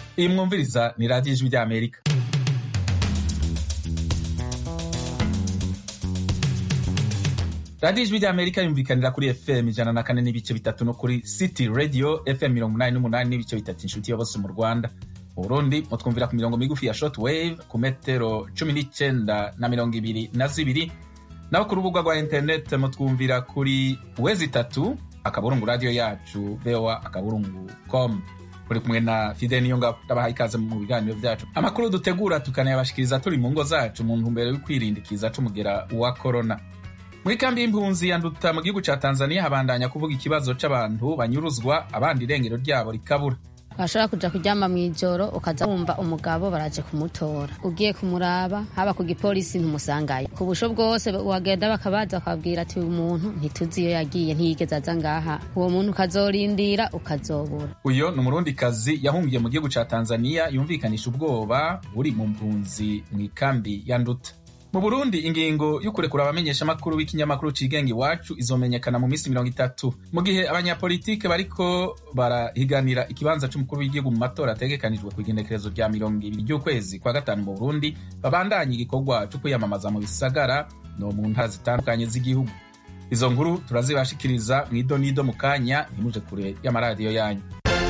iyi mwumviriza ni radiyo ijwi ry'amerika radiyo ijwi ry'amerika yumvikanira kuri fm ijana na kane n'ibice bitatu no kuri city radio fm mirongo inani n'umunani n'ibice bitatu inshuti ya bose mu rwanda mu burundi mutwumvira ku mirongo migufi ya short wave ku metero cumi n'icenda na mirongo ibiri na zibiri naho ku rubuga rwa interineti mutwumvira kuri wezi itatu akaburungu radiyo yacu voa akaburungu com muri kumwe na fide niyo ngabo ndabahaye ikaze mu biganiro byacu amakuru dutegura tukanayabashikiriza turi mu ngo zacu mu ntumbero yo kwirindikiza c'umugera wa korona muri kambi y'impunzi ya nduta mu gihugu ca tanzania habandanya kuvuga ikibazo c'abantu banyuruzwa abandi irengero ryabo rikabura washobora kuja kuryama mw'ijoro ukaza wumva umugabo baraje kumutora ugiye kumuraba haba ku gipolisi ntumusangayo ku busho bwose wagenda bakabaza bakabwira ati uyu muntu ntituzi iyo yagiye ntiyigeze aza ngaha uwo muntu ukazorindira ukazobura uyo ni umurundikazi yahungiye mu gihugu ca tanzania yumvikanisha ubwoba buri mu mpunzi mw'ikambi ya nduta mu burundi ingingo yo kurekura abamenyeshamakuru b'ikinyamakuru cigenga iwacu izomenyekana mu minsi mirongo itatu mu gihe abanyapolitike bariko barahiganira ikibanza c'umukuru w'igihugu mu matora ategekanijwe ku igenekerezo rya mirongo ibiri ry'ukwezi kwa gatanu mu burundi babandanye igikorwa co kwiyamamaza mu bisagara no mu ntara zitandukanye z'igihugu izo nkuru turazibashikiriza mw'ido n'ido mu kanya ntimuje kure y'amaradiyo yanyu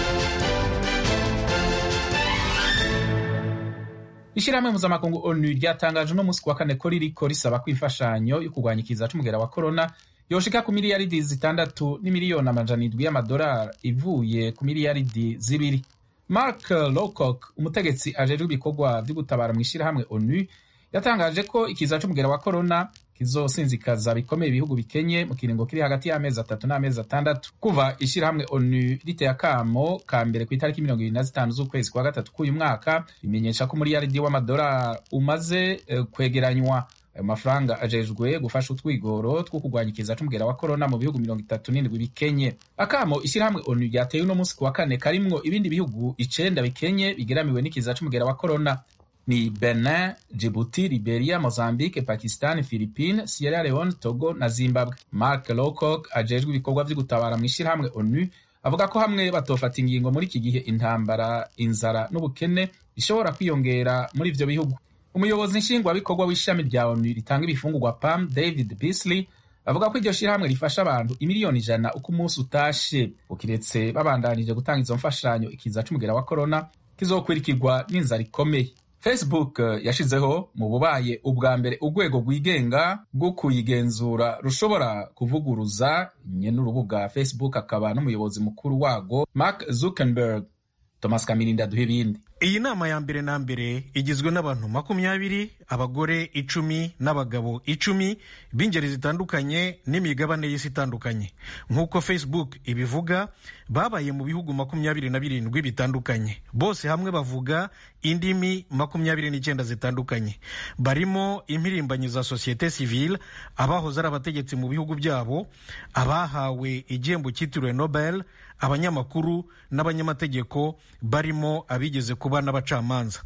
ishirahamwe mpuzamakungu onu ryatangaje uno munsi kuwa kane ko ririko risaba ko imfashanyo yo kurwanya ikiza c'umugera wa korona yoshika ku miliyaridi zitandatu n'imiliyoni amajana indwi y'amadolari ivuye ku miliyaridi zibiri mark lowcock umutegetsi ajejwe ibikorwa vyo gutabara mw'ishirahamwe onu yatangaje ko ikiza c'umugera wa korona kizosinzikaza bikomeye ibihugu bikenye mu kiringo kiri hagati y'amezi atatu n'amezi atandatu kuva ishirahamwe onu riteye akamo ka mbere ku itariki mirongo ibiri na zitanu z'ukwezi kwa gatatu k'uyu mwaka bimenyesha ko umuriyaridi w'amadolari umaze uh, kwegeranywa ayo mafaranga ajejwe gufasha utwigoro two kurwanya ikiza c'umugera wa korona mu bihugu mirongo itatu n'indwi bikenye akamo ishirahamwe onu ryateye uno munsi ku wa kane karimwo ibindi bihugu icenda bikenye bigeramiwe n'ikiza c'umugera wa korona ni Benin, Djibouti, Liberia, Mozambique, Pakistan, Philippines, Sierra Leone, Togo na Zimbabwe. Mark Lowcock ajejwe ibikorwa vyo gutabara mw'ishirahamwe ONU avuga ko hamwe batofata ingingo muri iki gihe intambara, inzara n'ubukene bishobora kwiyongera muri ivyo bihugu. Umuyobozi nshingwabikorwa w'ishami rya ONU ritanga ibifungurwa PAM, David Beasley avuga ko iryo shirahamwe rifasha abantu imiliyoni ijana uko umunsi utashe ukiretse babandanije gutanga izo mfashanyo ikiza c'umugera wa korona kizokwirikirwa n'inzara ikomeye facebook yashizeho mu bubaye ubwa mbere urwego rwigenga rwo kuyigenzura rushobora kuvuguruza nyene urubuga facebook akaba n'umuyobozi mukuru warwo mark zuckerberg thomas kamirinda duha ibindi iyi nama ya mbere na mbere igizwe n'abantu makumyabiri abagore icumi n'abagabo icumi b'ingeri zitandukanye n'imigabane y'isi itandukanye nk'uko facebook ibivuga babaye mu bihugu makumyabiri na birindwi bitandukanye bose hamwe bavuga indimi makumyabiri n'icyenda zitandukanye barimo impirimbanyi za sosiyete sivile abahoze ari abategetsi mu bihugu byabo abahawe igihembo cyitiriwe nobel abanyamakuru n'abanyamategeko barimo abigeze kuba n'abacamanza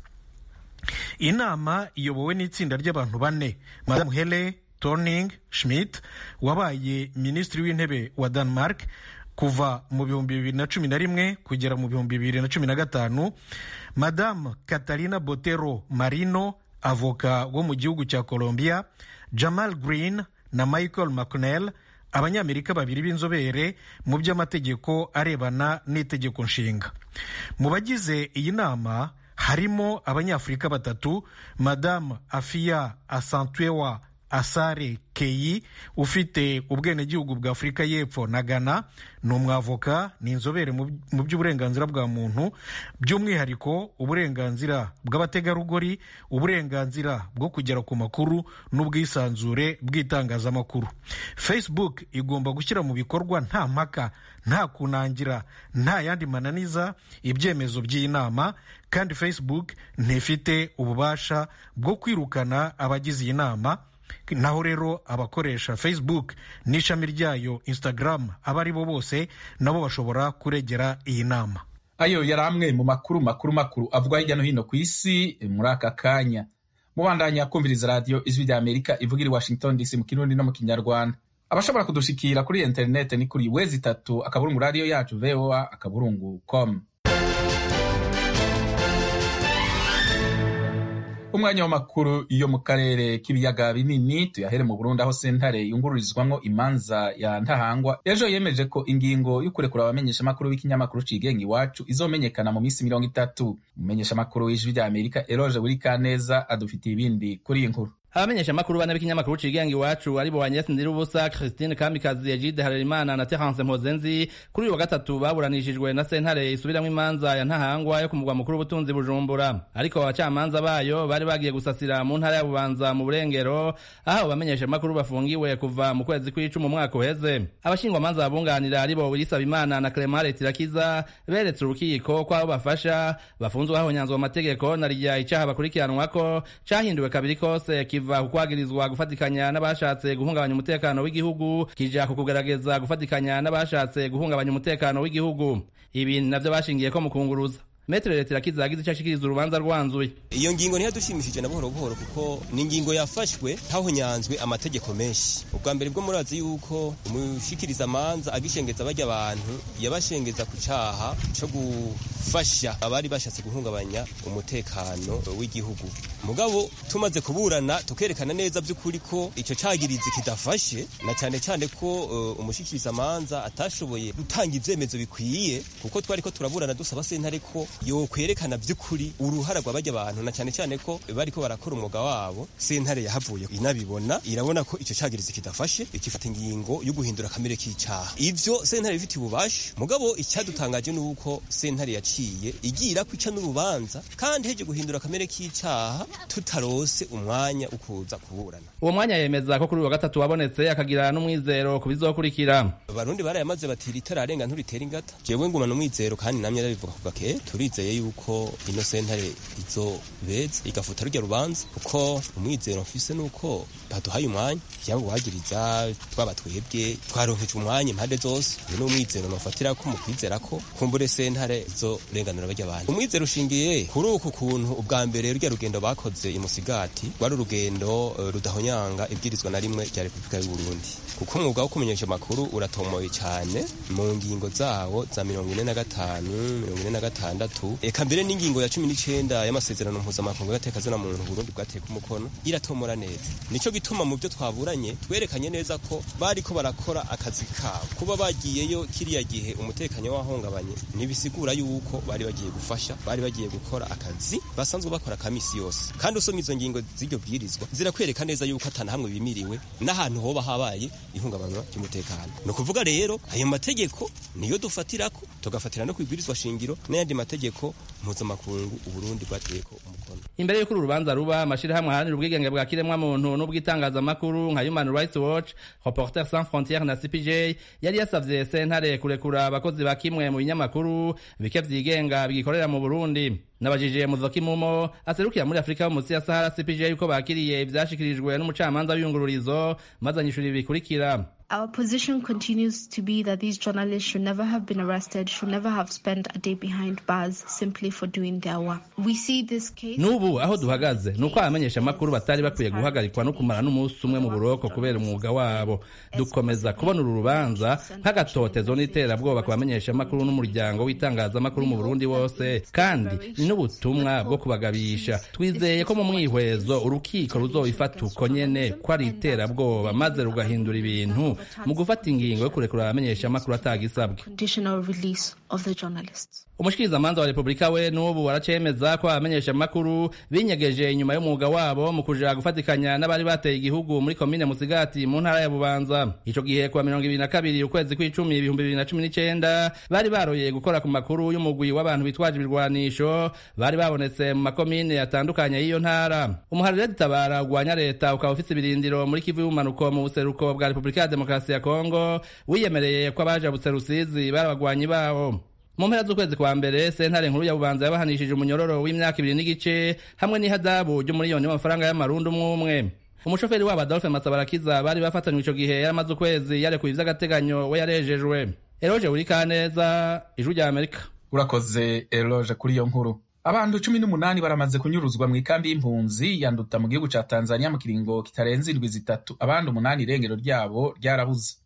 inama iyobowe n'itsinda ry'abantu bane madamu hele torning schmidt wabaye minisitiri w'intebe wa denmark kuva mu bihumbi bibiri na cumi na rimwe kugera mu bihumbi bibiri na cumi na gatanu madamu katarina botero marino avoka wo mu gihugu cya colombia jamal green na michael mcconnell abanyamerika babiri b'inzobere mu by'amategeko arebana n'itegeko nshinga mu bagize iyi nama harimo abanyafurika batatu madamu afiya asantuewa asare keyi ufite ubwenegihugu bwa afurika y'epfo na ghana ni umwavoka ni inzobere mu by'uburenganzira bwa muntu by'umwihariko uburenganzira bw'abategarugori uburenganzira bwo kugera ku makuru n'ubwisanzure bw'itangazamakuru facebook igomba gushyira mu bikorwa nta mpaka nta kunangira nta yandi mananiza ibyemezo by'iyi nama kandi facebook ntifite ububasha bwo kwirukana abagize iyi nama naho rero abakoresha facebook n'ishami ryayo instagram abo ari bo bose nabo bashobora kuregera iyi nama ayo yari amwe mu makuru makuru makuru avugwa hirya no hino ku isi muri aka kanya mubandanya kumviriza radiyo ijwi rya amerika ivugira i washington dc mu kirundi no mu kinyarwanda abashobora kudushikira kuri interineti ni kuri wezi itatu akaburungu radiyo yacu voa akaburungu com umwanya w'amakuru yo mu karere k'ibiyaga binini tuyahere mu burundi aho sentare yungururizwamwo imanza ya ntahangwa ejo yemeje ko ingingo yo kurekura abamenyeshamakuru b'ikinyamakuru cigenga iwacu izomenyekana mu minsi mirongo itatu umumenyeshamakuru w'ijwi rya amerika eroge burikaneza adufitiye ibindi kuri iyi nkuru abamenyeshamakuru bane b'ikinyamakuru cigenga iwacu aribo Agnes Ndirubusa Christine Kamikazi Egide Harerimana na Terence Mpozenzi kuri uyu wa gatatu baburanishijwe na sentare isubiramwo imanza ya ntahangwa yo ku mugwa mukuru w'ubutunzi Bujumbura ariko abacamanza bayo bari bagiye gusasira mu ntara ya Bubanza mu Burengero aho abo bamenyeshamakuru bafungiwe kuva mu kwezi kw'icumi umwaka uheze abashingwamanza babunganira aribo Wilisa Bimana na Clement Tirakiza beretse urukiko ko abo bafasha bafunzwe hahonyanzwe amategeko na rya icaha bakurikiranwako cahinduwe kabiri kose kiva ku kwagirizwa gufatikanya n'abashatse guhungabanya umutekano w'igihugu kija ku kugerageza gufatikanya n'abashatse guhungabanya umutekano w'igihugu ibi navyo bashingiyeko mu kunguruza Metre leta irakiza yagize icyo ashikiriza urubanza rwanzuye iyo ngingo ntiyadushimishije na buhoro buhoro kuko ni ingingo yafashwe hahonyanzwe amategeko menshi ubwa mbere bwo murazi yuko umushikiriza amanza agishengeza bajya abantu yabashengeza ku caha co gufasha abari bashatse guhungabanya umutekano w'igihugu mugabo tumaze kuburana tukerekana neza by'ukuri ko ico cagirizi kidafashe na cyane cyane ko uh, umushikiriza amanza atashoboye gutanga ivyemezo bikwiye kuko twari ko turaburana dusaba sentare ko yo kwerekana by'ukuri uruhara rw'abajya abantu na cyane cyane ko bariko barakora umwuga wabo sentare yahavuye inabibona irabona ko ico cagirizi kidafashe ikifata ingingo yo guhindura kamere k'icaha ivyo sentare bifitiye ububasha mugabo icyadutangaje ni uko sentare yaciye igira kwica n'urubanza kandi heje guhindura kamere k'icaha tutarose umwanya ukuza kuburana uwo mwanya yemeza ko kuri uyu wa gatatu wabonetse akagira n'umwizero ku bizokurikira abarundi barayamaze bati ritararenga nturitera ingata jewe ngumana umwizero kandi namye arabivuga ku gake turizeye yuko ino sentare izobeza igafuta rujya rubanza kuko umwizero mfise nuko baduhaye umwanya cyangwa guhagiriza twaba twebwe twaronkeje umwanya impande zose uyu ni umwizero nofatira ko mu kwizera ko kumbure sentare izorenganura bajya abantu umwizero ushingiye kuri uku kuntu ubwa mbere rujya rugendo bakoze imusigati rwari urugendo uh, rudahonyanga ibwirizwa na rimwe rya repubulika y'u Burundi kuko umwuga wo kumenyesha amakuru uratomoye cyane mu ngingo zawo za mirongo ine na gatanu mirongo ine na gatandatu eka mbere n'ingingo ya cumi n'icenda y'amasezerano mpuzamakungu y'atekazina muntu Burundi bwateka umukono iratomora neza nico gituma mu byo twaburanye twerekanye neza ko bariko barakora akazi kabo kuba bagiyeyo kiriya gihe umutekano wahungabanye ntibisigura yuko bari bagiye gufasha bari bagiye gukora akazi basanzwe bakora kamisi yose kandi usomye izo ngingo z'iryo bwirizwa zirakwereka neza yuko atana hamwe bimiriwe n'ahantu hoba habaye ihungabanywa ry'umutekano ni ukuvuga rero ayo mategeko niyo dufatirako tugafatira no kwibwirizwa shingiro n'ayandi mategeko mpuzamakungu uburundi bwateyeko umukono imbere y'uko uru rubanza ruba amashirahamwe aharanira ubwigenge bwa kiremwa muntu n'ubw'itangazamakuru nka Human Rights Watch Reporters Sans Frontières na CPJ yari yasavye sentare kurekura abakozi ba kimwe mu binyamakuru bike vyigenga bigikorera mu Burundi nabajije muzoki mumo aserukira muri Afrika munsi ya Sahara CPJ yuko bakiriye ivyashikirijwe n'umucamanza w'iyungururizo maze anyishura ibikurikira Our position continues to be that these journalists should never have been arrested, should never have spent a day behind bars simply for doing their work. We see this case. Nubu aho duhagaze nuko abamenyesha makuru batari bakwiye guhagarikwa no kumara n'umunsi umwe mu buroko kubera umwuga wabo. Dukomeza kubona uru rubanza nk'agatotezo n'iterabwoba ku bamenyesha makuru n'umuryango w'itangazamakuru mu Burundi wose kandi ni n'ubutumwa bwo kubagabisha. Twizeye ko mu mwihwezo urukiko ruzobifata uko nyene ko ari iterabwoba maze rugahindura ibintu mu gufata ingingo yo kurekura abamenyesha amakuru atagisabwe umushikirizamanza wa repubulika we n'ubu aracemeza ko abamenyesha amakuru binyegeje inyuma y'umwuga wabo mu kuja gufatikanya n'abari bateye igihugu muri komine musigati mu ntara ya bubanza ico gihe kuwa mirongo ibiri na kabiri ukwezi kw'icumi ibihumbi bibiri na cumi n'icenda bari baroye gukora ku makuru y'umugwi w'abantu bitwaje ibirwanisho bari babonetse mu makomine atandukanye y'iyo ntara umuharire dutabara ugwanya leta ukaba ufise ibirindiro muri kivu y'ubumanuko mu buseruko bwa repubulika ya demokarasi ya kongo wiyemereye ko abajabutse rusizi bari abagwanyi bawo mu mpera z'ukwezi kwa mbere sentare nkuru ya bubanza yabahanishije umunyororo w'imyaka ibiri n'igice hamwe n'ihadabu ry'umuriyoni w'amafaranga y'amarundi umwe umwe umushoferi wabo adolphe masabarakiza bari bafatanywe ico gihe yaramaze ukwezi yarekuye ivy'agateganyo we yarejejwe eroje burikaneza ijwi rya amerika urakoze eroje kuri iyo nkuru abantu cumi n'umunani baramaze kunyuruzwa mu ikambi y'impunzi yanduta mu gihugu ca tanzania mu kiringo kitarenze indwi zitatu abandi umunani irengero ryabo ryarabuze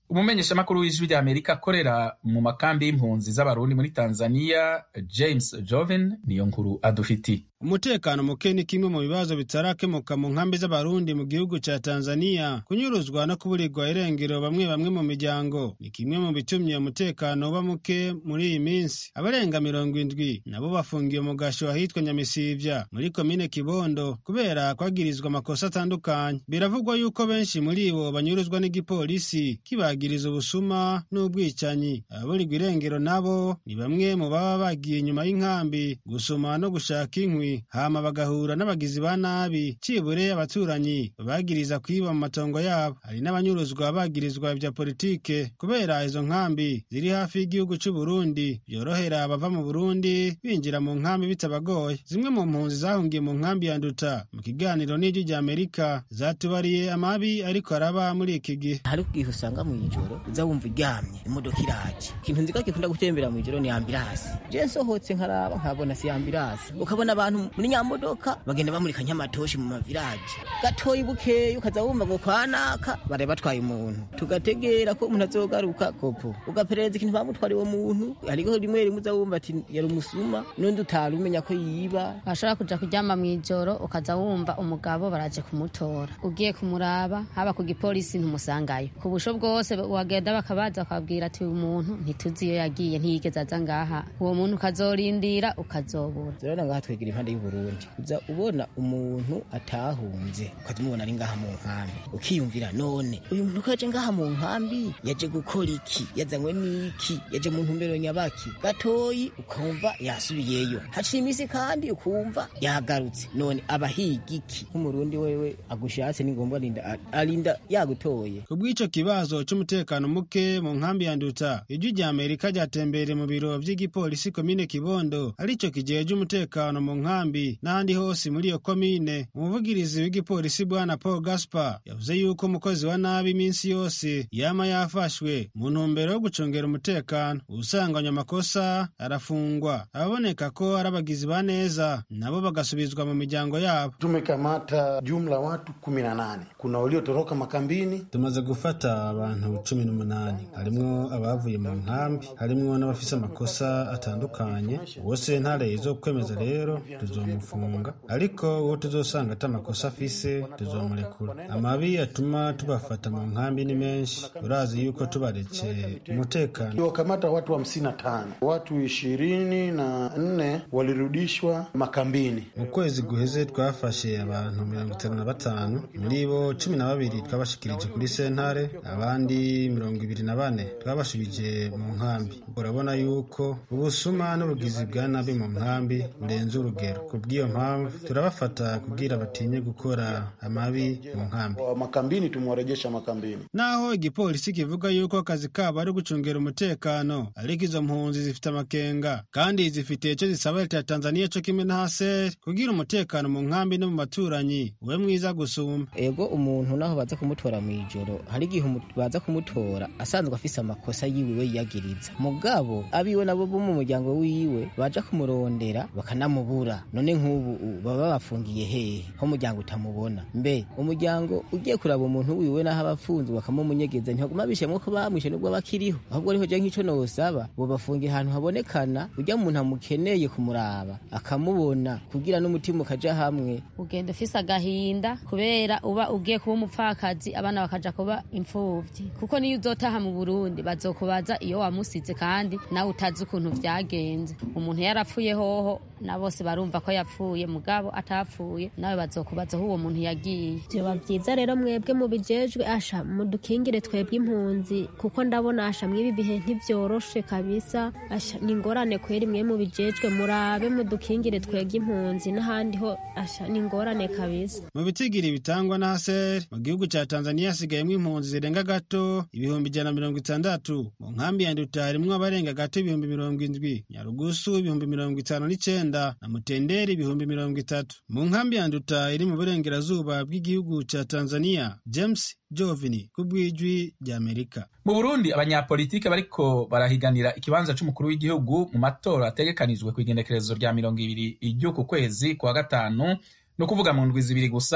umumenyeshamakuru w'ijwi rya amerika akorera mu makambi y'impunzi z'abarundi muri tanzania james joven niyo nkuru adufitiye umutekano muke ni kimwe mu bibazo bitarakemuka mu nkambi z'abarundi mu gihugu ca tanzania kunyuruzwa no kuburirwa irengero bamwe bamwe mu miryango ni kimwe mu bitumye umutekano uba muke muri iyi minsi abarenga mirongo indwi nabo bafungiwe mu gasho ahitwa nyamisivya muri komine kibondo kubera kwagirizwa amakosa atandukanye biravugwa yuko benshi muri bo banyuruzwa n'igipolisi kibagiriza ubusuma n'ubwicanyi ababurirwa irengero nabo ni bamwe mu baba bagiye inyuma y'inkambi gusuma no gushaka inkwi hama bagahura n'abagizi ba nabi cibure abaturanyi bagiriza kwiba mu matongo yabo hari n'abanyuruzwa bagirizwa ibya politike kubera izo nkambi ziri hafi y'igihugu c'u Burundi byorohera abava mu Burundi binjira mu nkambi bitabagoye zimwe mu mpunzi zahungiye mu nkambi ya Nduta mu kiganiro n'ijwi rya Amerika zatubariye amabi ariko araba muri iki gihe hari ubwihe usanga mu ijoro uza wumva uryamye imodoka iraje ikintu nzika gikunda gutembera mu ijoro ni ambirasi je nsohotse nkaraba nkabona si ambirasi ukabona abantu muri nyamodoka bagenda bamurika nyamatoshi mu maviraje gatoyi bukeyi ukaza wumva ngo kwanaka bari batwaye umuntu tugategera ko umuntu azogaruka kopo ugaperereza ikintu bamutwara uwo muntu hariho rimwe rimwe uza wumva ati yari umusuma n'undi utari umenya ko yiba washobora kuja kuryama mu ijoro ukaza wumva umugabo baraje kumutora ugiye kumuraba haba ku gipolisi ntumusangayo ku busho bwose wagenda bakabaza bakabwira ati uyu muntu ntituzi iyo yagiye ntiyigeze aza ngaha uwo muntu ukazorindira ukazobura turabona ngaha twegera impande y'uburundi uza ubona umuntu atahunze ukaza umubona ari ngaha mu nkambi ukiyumvira none uyu muntu ko yaje ngaha mu nkambi yaje gukora iki yazanywe n'iki yaje mu ntumbero nyabaki gatoyi ukumva yasubiyeyo haciye iminsi kandi ukumva yagarutse none abahiga iki nk'umurundi wewe agushatse ni ngombwa arinda arinda yagutoye ku bw'ico kibazo c'umutekano muke mu nkambi ya nduta ijwi rya amerika ryatembereye mu biro vy'igipolisi komine kibondo arico kijeje umutekano mu nkambi n'ahandi hose muri iyo komine umuvugirizi w'igipolisi bwana paul gaspar yavuze yuko umukozi wa nabi iminsi yose yama yafashwe mu ntumbero yo gucungera umutekano usanganywe amakosa arafungwa ababoneka ko ari abagizi ba neza nabo bagasubizwa mu miryango yabo tumekamata jumla watu kumi na nane kuna waliotoroka makambini tumaze gufata abantu cumi n'umunani harimwo abavuye mu nkambi harimwo n'abafise amakosa atandukanye wose ntare zo kwemeza rero tuzomufunga ariko uwo tuzosanga ata makosa afise tuzomurekura amabi atuma tubafata mu nkambi ni menshi urazi yuko tubaretse umutekano tuliwakamata watu hamsini na tano watu ishirini na nne walirudishwa makambini mu kwezi guheze twafashe abantu mirongo itanu na batanu muri bo cumi na babiri twabashikirije kuri sentare abandi mirongo ibiri na bane twabashubije mu nkambi urabona yuko ubusuma n'ubugizi bwa nabi mu nkambi burenze urugero ku bw'iyo mpamvu turabafata kubwira batinye gukora amabi mu nkambi makambini tumewarejesha makambini naho igipolisi kivuga yuko akazi kabo ari gucungera umutekano ariko izo mpunzi zifite amakenga kandi zifite icyo zisaba leta ya tanzaniya co kimwe na haseri kugira umutekano mu nkambi no mu baturanyi ube mwiza gusumba ego umuntu naho baza kumutora mu ijoro hari igihe baza kumutora asanzwe afise amakosa yiwe we yiyagiriza mugabo abiwe nabo bo mu muryango wiwe baja kumurondera bakanamubura none nk'ubu baba babafungiye hehe ho umuryango utamubona mbe umuryango ugiye kuraba umuntu wiwe naho aba afunzwe bakamumunyegeza ntihaguma bishemwo ko bamwishe nubwo bakiriho ahubwo ariho je nk'ico nosaba bobafungiye ahantu habonekana urya muntu amukeneye kumuraba akamubona kugira n'umutima ukaja hamwe ugenda ufise agahinda kubera uba ugiye kuba umupfakazi abana bakaja kuba imfuvyi kuko niyo uzotaha mu burundi bazokubaza iyo wamusize kandi nawe utazi ukuntu vyagenze umuntu yarapfuye hoho na bose barumva ko yapfuye mugabo atapfuye nawe bazokubaza aho uwo muntu yagiye vyoba vyiza rero mwebwe mubijejwe asha mudukingire twebwe impunzi kuko ndabona asha mw'ibi bihe ntivyoroshe kabisa asha ni ingorane kweri mwe mubijejwe murabe mudukingire twebwe impunzi n'ahandi ho asha ni ingorane kabisa mu bitigiri bitangwa na haseri mu gihugu ca tanzaniya hasigayemwo impunzi zirenga gato ibihumbi ijana na mirongo itandatu mu nkambi ya nduta harimwo abarenga gato ibihumbi mirongo indwi nyarugusu ibihumbi mirongo itanu n'icenda na mutenderi ibihumbi mirongo itatu mu nkambi ya nduta iri mu burengerazuba bw'igihugu ca tanzaniya james jovini ku bw'ijwi ry'amerika mu burundi abanyapolitike bariko barahiganira ikibanza c'umukuru w'igihugu mu matora ategekanijwe ku igendekerezo rya mirongo ibiri ry'uku kwezi kwa gatanu ni ukuvuga mu ndwi zibiri gusa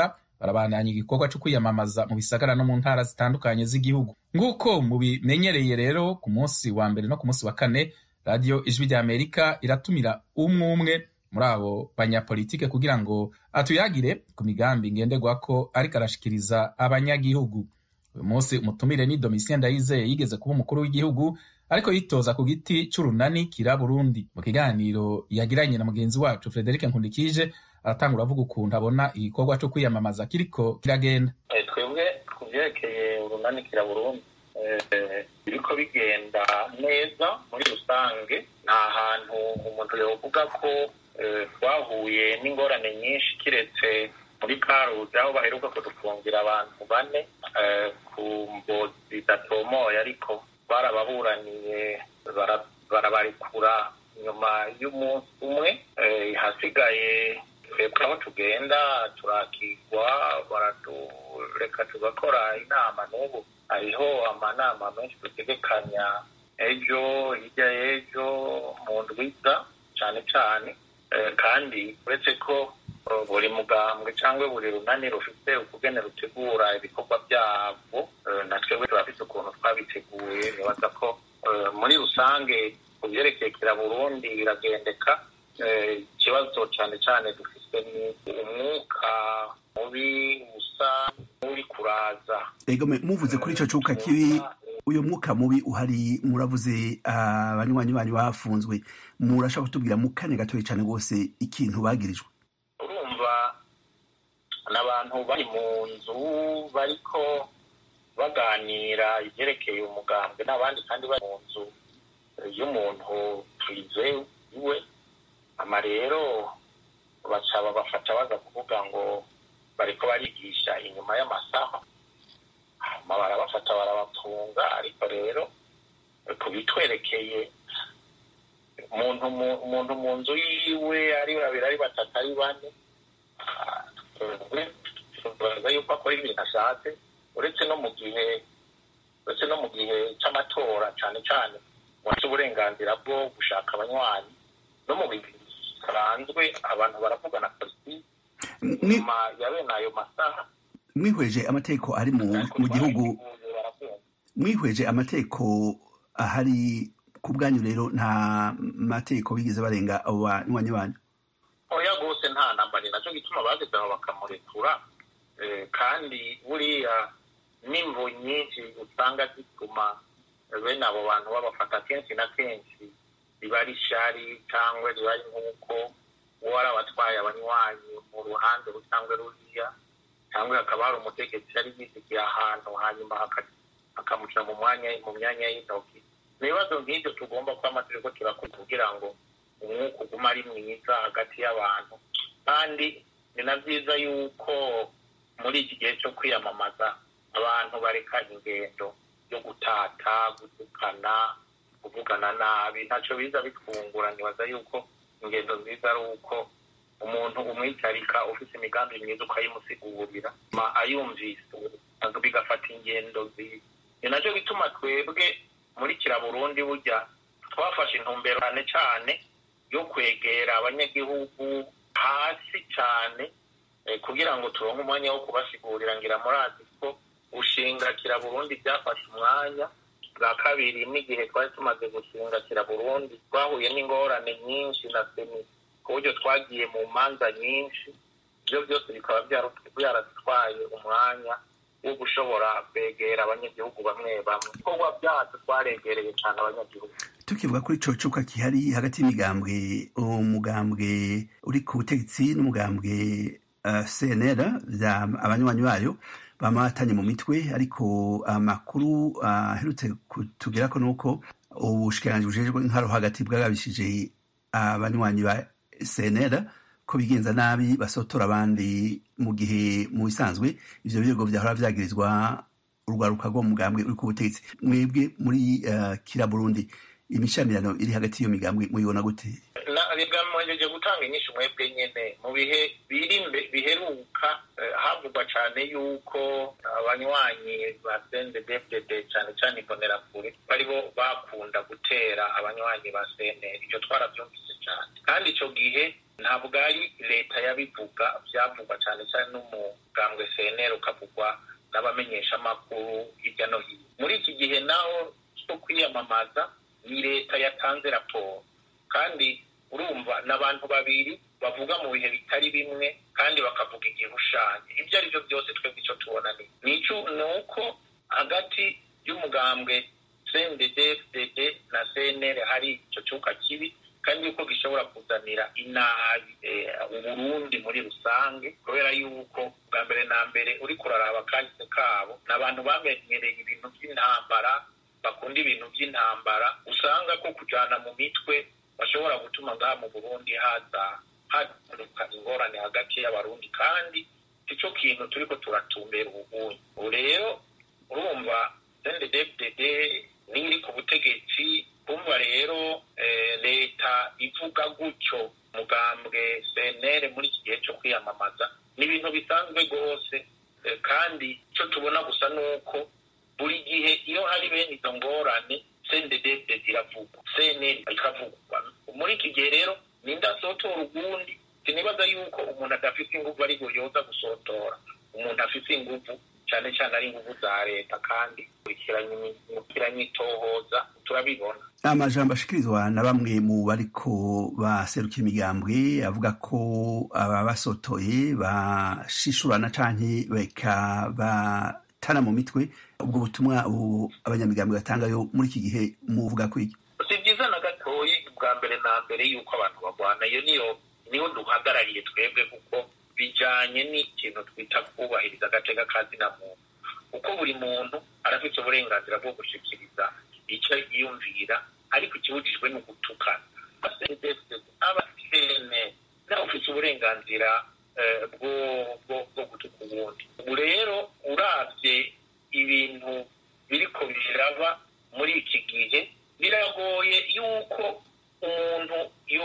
barabandanya igikorwa cyo kwiyamamaza mu bisagara no mu ntara zitandukanye z'igihugu nk'uko mubimenyereye rero ku munsi wa mbere no ku munsi wa kane radiyo ijwi rya amerika iratumira umwe umwe muri abo banyapolitike kugira ngo atuyagire ku migambi ngenderwako ariko arashikiriza abanyagihugu uyu munsi umutumire ni domitien ndayizeye yigeze kuba umukuru w'igihugu ariko yitoza ku giti c'urunani kira burundi mu kiganiro yagiranye na mugenzi wacu frederic nkundikije aratangura avuga ukuntu abona igikorwa co kwiyamamaza kiriko kiragenda twebwe ku vyerekeye urunani kira burundi biriko bigenda neza muri rusange nta hantu umuntu yovuga ko twahuye n'ingorane nyinshi kiretse muri karuzi aho baheruka kudufungira abantu bane ku mbozi zidatomoye ariko barababuraniye barabarekura nyuma y'umunsi umwe hasigaye twebwe aho tugenda turakigwa baradureka tugakora inama n'ubu hariho amanama menshi dutegekanya ejo hirya y'ejo mu ndwiza cyane cyane kandi uretse ko buri mugambwe cyangwa buri runani rufite ukugene rutegura ibikorwa byabwo na twebwe turafite ukuntu twabiteguye nibaza ko muri rusange ku byerekeye kira burundi biragendeka ikibazo cyane cyane dufite ni umwuka mubi usa n'uri kuraza ego muvuze kuri icyo cyuka kibi uyu mwuka mubi uhari muravuze abanywanyi banyu bafunzwe murashaka kutubwira mu kanya gatoya cyane rwose ikintu bagirijwe urumva n'abantu bari mu nzu bariko baganira ibyerekeye umugambwe n'abandi kandi bari mu nzu y'umuntu twize iwe ama rero baca babafata baza kuvuga ngo bariko barigisha inyuma y'amasaha hama barabafata barabatunga ariko rero kubitwerekeye umuntu umuntu mu nzu yiwe ari babiri ari batatu ari bane tubaza yuko akora ibintu ashatse uretse no mu gihe uretse no mu gihe c'amatora cane cane wafite uburenganzira bwo gushaka abanywanyi no mu bintu bisanzwe abantu baravugana politiki nyuma ya bene ayo masaha mwihweje amategeko ari mu gihugu mwihweje amategeko ahari ku bwanyu rero nta mategeko bigeze barenga abo banywanyi banyu oya rwose nta namba ni nacyo gituma bageze aho bakamurekura kandi buriya n'imvu nyinshi usanga zituma bene abo bantu babafata kenshi na kenshi riba ari shari cyangwa riba ari nk'uko uwo ari abatwaye abanywanyi mu ruhande cyangwa ruriya cyangwa hakaba hari umutegetsi yari yisigiye ahantu hanyuma akamuca mu mwanya mu myanya y'intoki ni ibibazo nk'ibyo tugomba kuba amategeko turakora kugira ngo umwuka uguma ari mwiza hagati y'abantu kandi ni na byiza yuko muri iki gihe cyo kwiyamamaza abantu bareka ingendo yo gutata gutukana kuvugana nabi ntacyo biza bitwungura nibaza yuko ingendo nziza ari uko umuntu umwicarika ufite imigambi myiza ukayimusigurira ayumvise bigafata ingendo nziza ni nacyo bituma twebwe muri kiraburundi burya twafashe intumbero cyane cyane yo kwegera abanyagihugu hasi cyane kugira ngo turonke umwanya wo kubasigurira ngira murazi ko gushinga kiraburundi byafashe umwanya bwa kabiri n'igihe twari tumaze gushinga kiraburundi twahuye n'ingorane nyinshi na seni ku buryo twagiye mu manza nyinshi ibyo byose bikaba byaradutwaye umwanya wo gushobora kwegera abanyagihugu bamwe bamwe ibikorwa byacu twaregereye cyane abanyagihugu tukivuga kuri ico cuka kihari hagati y'imigambwe umugambwe uri ku butegetsi n'umugambwe uh, cnr abanywanyi bayo bama batanye mu mitwe ariko amakuru aherutse uh, kutugerako nuko ubushikiranganji bujejwe intwaro hagati bwagabishije abanywanyi ba cnr ko bigenza nabi basotora abandi mu gihe mu bisanzwe ivyo birego vyahora vyagirizwa urwaruka rwo mugambwe uri ku butegetsi mwebwe muri uh, kira burundi imishamirano iri hagati y'iyo migambwe muyibona gute bigamije gutanga inyinshi mwebwe nyene mu bihe biri biheruka havugwa cane yuko abanywanyi ba CNDD-FDD cane cane imbonerakure bari bo bakunda gutera abanywanyi ba CNL ivyo twaravyumvise cane kandi ico gihe ntabwo ari leta yabivuga vyavugwa cane cane n'umuga n'umugambwe cnr ukavugwa n'abamenyeshamakuru hirya no hino muri iki gihe naho cyo kwiyamamaza ni leta yatanze raporo kandi urumva n'abantu babiri bavuga mu bihe bitari bimwe kandi bakavuga igihushanye ibyo ari byo byose twebwe icyo tubona ni ni uko hagati y'umugambwe cndd na cnr hari icyo cyuka kibi kandi yuko gishobora kuzanira inabi uburundi muri rusange kubera yuko bwa mbere na mbere uri kuraraba kahise kabo ni abantu bamenyereye ibintu by'intambara bakunda ibintu by'intambara usanga ko kujyana mu mitwe bashobora gutuma ngaha mu burundi haza haduka ingorane hagati y'abarundi kandi icyo kintu turi ko turatumbera ubugunyi ubu rero urumva cndd n'iri ku butegetsi kumva rero leta ivuga gutyo mugambwe cnr muri iki gihe cyo kwiyamamaza ni ibintu bisanzwe rwose kandi icyo tubona gusa ni uko buri gihe iyo hari bene izo ngorane cndd ziravugwa cnr ikavugwa muri iki gihe rero ninde asotora ubundi sinibaza yuko umuntu adafite ingufu ariko yoza gusotora umuntu afite ingufu cyane cyane ari ingufu za leta kandi kurikiranye itohoza turabibona amajambo ashikirizwa na bamwe mu bariko baserukira imigambwe avuga ko aba basotoye bashishurana canke beka batana mu mitwe ubwo butumwa abanyamigambwe batangayo muri iki gihe muvuga ko iki si byiza na gatoyi bwa mbere na mbere yuko abantu barwana iyo niyo niho duhagarariye twebwe kuko bijanye n'ikintu twita kubahiriza agateka kazina muntu kuko buri muntu arafite uburenganzira bwo gushikiriza icyo yiyumvira ariko ikibujijwe ni ugutukana abasene nawe ufite uburenganzira bwo gutuka ubundi ubu rero urabye ibintu biriko biraba muri iki gihe biragoye yuko umuntu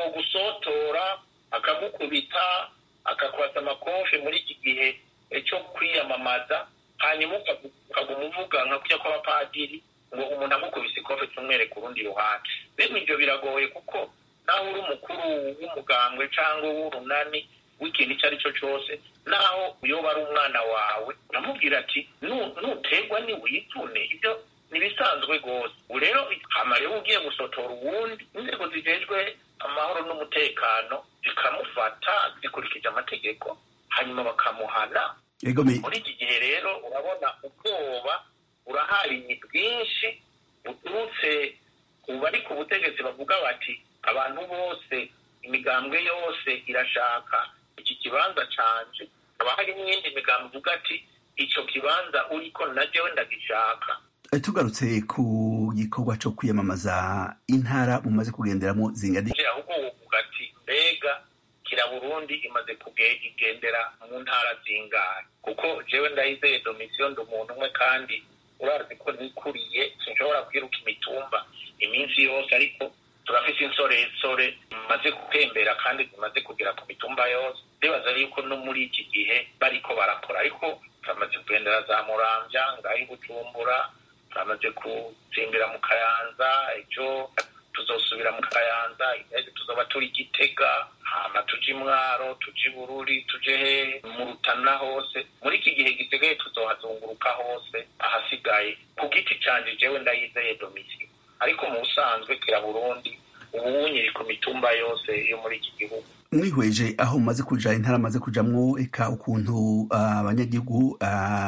yogusotora akagukubita akakwasa amakofe muri iki gihe cyo kwiyamamaza hanyuma ukaguma uvuga nka kujya kw'abapadiri ngo umuntu amukubise ikofe tumwereka urundi ruhande bene ibyo biragoye kuko naho uri umukuru w'umugambwe cyangwa w'urunani w'ikintu icyo ari cyo cyose naho uyoba ari umwana wawe uramubwira ati nuterwa niwitune ibyo ntibisanzwe rwose ubu rero hama rero ugiye gusotora uwundi inzego zijejwe amahoro n'umutekano zikamufata zikurikije amategeko hanyuma bakamuhana muri iki gihe rero urabona ubwoba urahari ni bwinshi buturutse ku bari ku butegetsi bavuga bati abantu bose imigambwe yose irashaka iki kibanza canje haba hari n'iyindi migambo ivuga ati icyo kibanza uriko na jewe ndagishaka tugarutse ku gikorwa cyo kwiyamamaza intara mumaze kugenderamo zingana ahubwo wovuga ati mbega kira burundi imaze kugendera mu ntara zingahe kuko jewe ndayizeye domisiyo ndi umuntu umwe kandi urazi ko nikuriye sinshobora kwiruka imitumba iminsi yose ariko turafite insoresore zimaze gutembera kandi zimaze kugera ku mitumba yose ndibaza yuko no muri iki gihe bariko barakora ariko turamaze kugendera za muramvya ngaho bujumbura turamaze gutsimbira mu kayanza ejo tuzosubira mu kayanza intege tuzoba turi gitega hama tuje imwaro tuje ibururi tuje he mu rutana hose muri iki gihe gisigaye tuzohazunguruka hose ahasigaye ku giti canje jewe ndayizeye domisiyo ariko mu busanzwe kira burundi ubu nyiri ku mitumba yose yo muri iki gihugu mwihweje aho mumaze kuja intara amaze kujamwo eka ukuntu abanyagihugu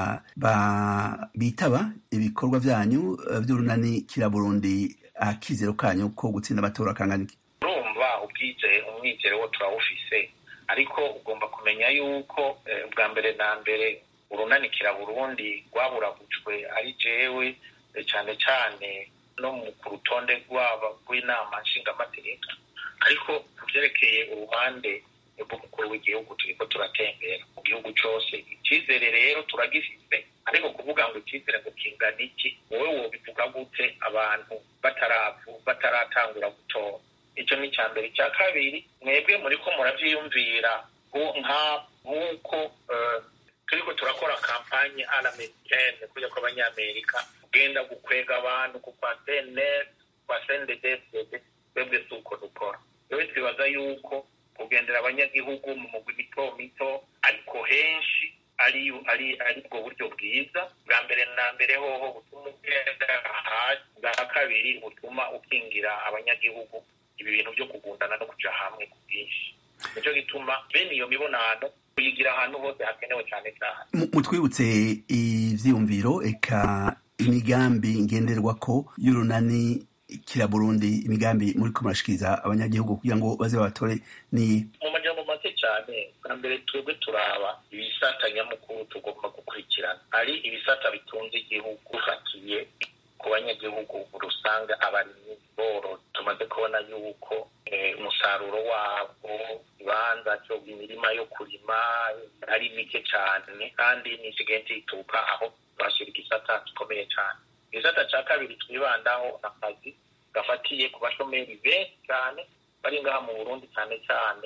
bitaba ibikorwa vyanyu vy'urunani kira burundi akizero kanyu ko gutsinda amatora kangana iki urumva ubwije umwizero wo turawufise ariko ugomba kumenya yuko bwa mbere na mbere urunanikira burundi rwaburagujwe ari jewe cyane cyane no ku rutonde rwabo rw'inama nshingamateka ariko ku byerekeye uruhande rw'umukuru w'igihugu turiko turatembera mu gihugu cose icyizere rero turagifise ariko kuvuga ngo icyizere ngo kingana iki wowe wobivuga gute abantu bataravu bataratangura gutora icyo ni icya mbere icya kabiri mwebwe muriko muravyiyumvira nk'uko turiko turakora kampanye alamericaine kuja kw'abanyamerika ugenda gukwega abantu ku kwa cnr kwa cnddfdd twebwe si uko dukora rero twibaza yuko kugendera abanyagihugu mu mugwi mito mito ariko henshi ari ari ari bwo buryo bwiza bwa mbere na mbere hoho butuma ugenda hasi bwa kabiri butuma ukingira abanyagihugu ibi bintu byo kugundana no kuja hamwe ku bwinshi nicyo gituma bene iyo mibonano kuyigira ahantu hose hakenewe cyane cyane mutwibutse ivyiyumviro eka imigambi ngenderwako y'urunani kira burundi imigambi muri ko murashikiriza abanyagihugu kugira ngo baze babatore ni mu majambo make cyane bwa mbere twebwe turaba ibisata nyamukuru tugomba gukurikirana hari ibisata bitunze igihugu ufatiye ku banyagihugu rusange abarimyi boro tumaze kubona yuko umusaruro wabo ibanza cyo imirima yo kurima ari mike cyane kandi n'isigaye ituka aho bashyira igisata gikomeye cyane igisata cya kabiri twibandaho akazi gafatiye ku bashomeri benshi cyane bari ngaha mu burundi cyane cyane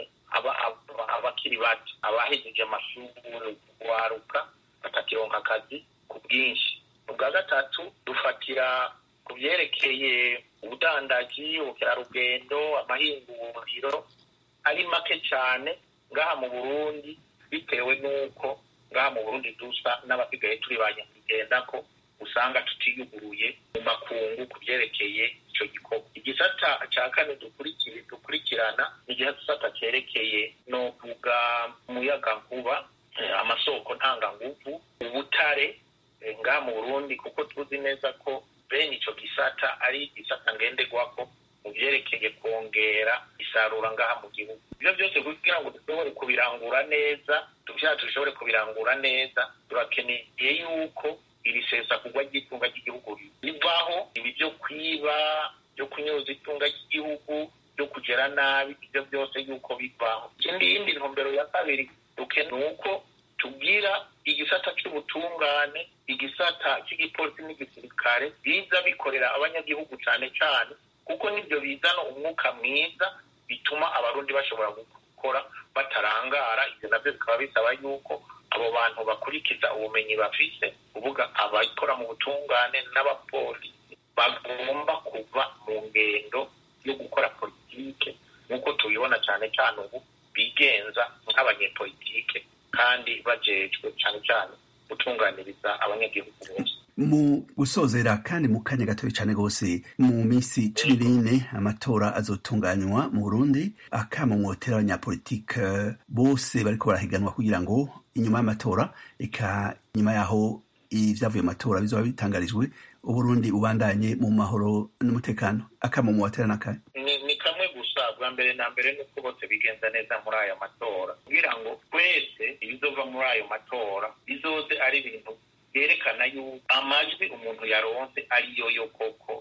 abakiri bato abahejeje amashuri waruka batakironka akazi ku bwinshi ubwa gatatu dufatira ku byerekeye ubudandaji ubukerarugendo amahinguriro ari make cyane ngaha mu burundi bitewe n'uko ngaha mu burundi dusa n'abasigaye turi ba nyakugenda ko usanga tutiyuguruye mu makungu ku byerekeye icyo gikorwa igisata cya kane dukurikirana ni igisata cyerekeye no kuvuga umuyagankuba amasoko ntanganguvu ubutare ngaha mu burundi kuko tuzi neza ko bene icyo gisata ari igisata ngenderwako mu byerekeye kongera isarura ngaha mu gihugu ibyo byose kugira ngo dushobore kubirangura neza tubyaha dushobore kubirangura neza turakeneye yuko iri sesagurwa ry'itunga ry'igihugu rivaho ibi byo kwiba byo kunyuza itunga ry'igihugu byo kugera nabi ibyo byose yuko bivaho ikindi yindi ntumbero ya kabiri dukeneye uko tubwira igisata cy'ubutungane igisata cy'igipolisi n'igisirikare biza bikorera abanyagihugu cyane cyane kuko nibyo bizana umwuka mwiza bituma abarundi bashobora gukora batarangara ibyo nabyo bikaba bisaba yuko abo bantu bakurikiza ubumenyi bafise kuvuga abakora mu butungane n'abapolisi bagomba kuva mu ngendo yo gukora politike nk'uko tubibona cyane cyane ubu bigenza nk'abanyepolitike kandi bajejwe cyane cyane gutunganiriza abanyagihugu bose mu gusozera kandi mu kanya gatoya cyane rwose mu minsi cumi n'ine amatora azotunganywa mu burundi akamumotera abanyapolitike bose bariko barahiganwa kugira ngo inyuma y'amatora eka nyuma yaho ibyavuye mu matora bizoba bitangarijwe uburundi bubandanye mu mahoro n'umutekano akamumotera n'akahe ni kamwe gusa bwa mbere na mbere nuko bose bigenza neza muri aya matora kugira ngo twese ibizova muri ayo matora bizoze ari ibintu byerekana yuko amajwi umuntu yaronse ariyo yo koko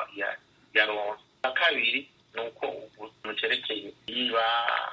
yaronse na kabiri ni uko ukuntu cyerekeye niba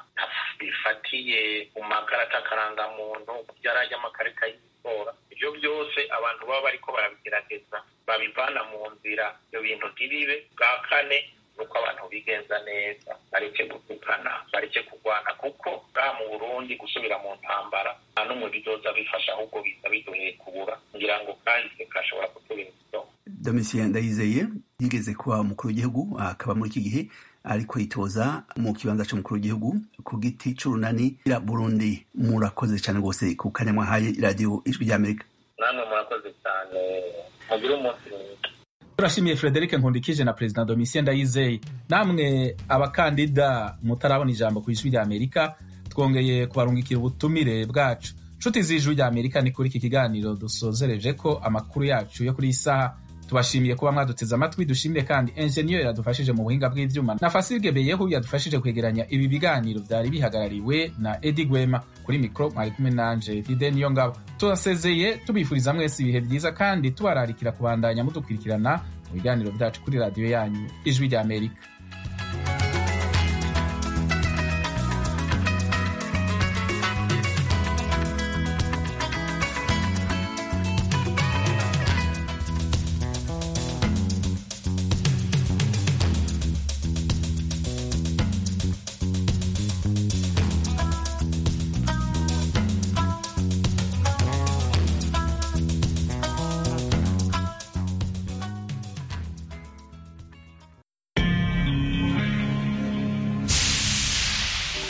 bifatiye mu makarita akarangamuntu byarajya amakarita y'itora ibyo byose abantu baba bariko barabigerageza babivana mu nzira ibyo bintu ntibibe bwa kane nuko abantu bigenza neza bareke gutukana bareke kurwana kuko ngaha mu burundi gusubira mu ntambara nta n'umwe bizoza bifasha ahubwo biza biduheye kubura ngira ngo kahise kashobora kutubera ikidomo domitien ndayizeye yigeze kuba umukuru w'igihugu akaba muri iki gihe ariko yitoza mu kibanza cy'umukuru w'igihugu ku giti c'urunani ya burundi murakoze cyane rwose ku kanya mwahaye iradiyo ijwi ry'amerika namwe murakoze cyane mugire umunsi mwiza turashimiye frederic nkundikije na perezida domitien ndayizeye namwe abakandida mutarabona ijambo ku ijwi ry'amerika twongeye kubarungikira ubutumire bwacu nshuti z'ijwi ry'amerika ni kuri iki kiganiro dusozereje ko amakuru yacu yo kuri iyi saha tubashimiye kuba mwaduteze amatwi dushimire kandi enjeniyeri yadufashije mu buhinga bw'ivyuma na fasirge beyehu yadufashije kwegeranya ibi biganiro byari bihagarariwe na edi gwema kuri mikoro mwari kumwe nanje dide niyo ngabo turasezeye tubifuriza mwese ibihe byiza kandi tubararikira kubandanya mudukurikirana mu biganiro byacu kuri radiyo yanyu ijwi ry'amerika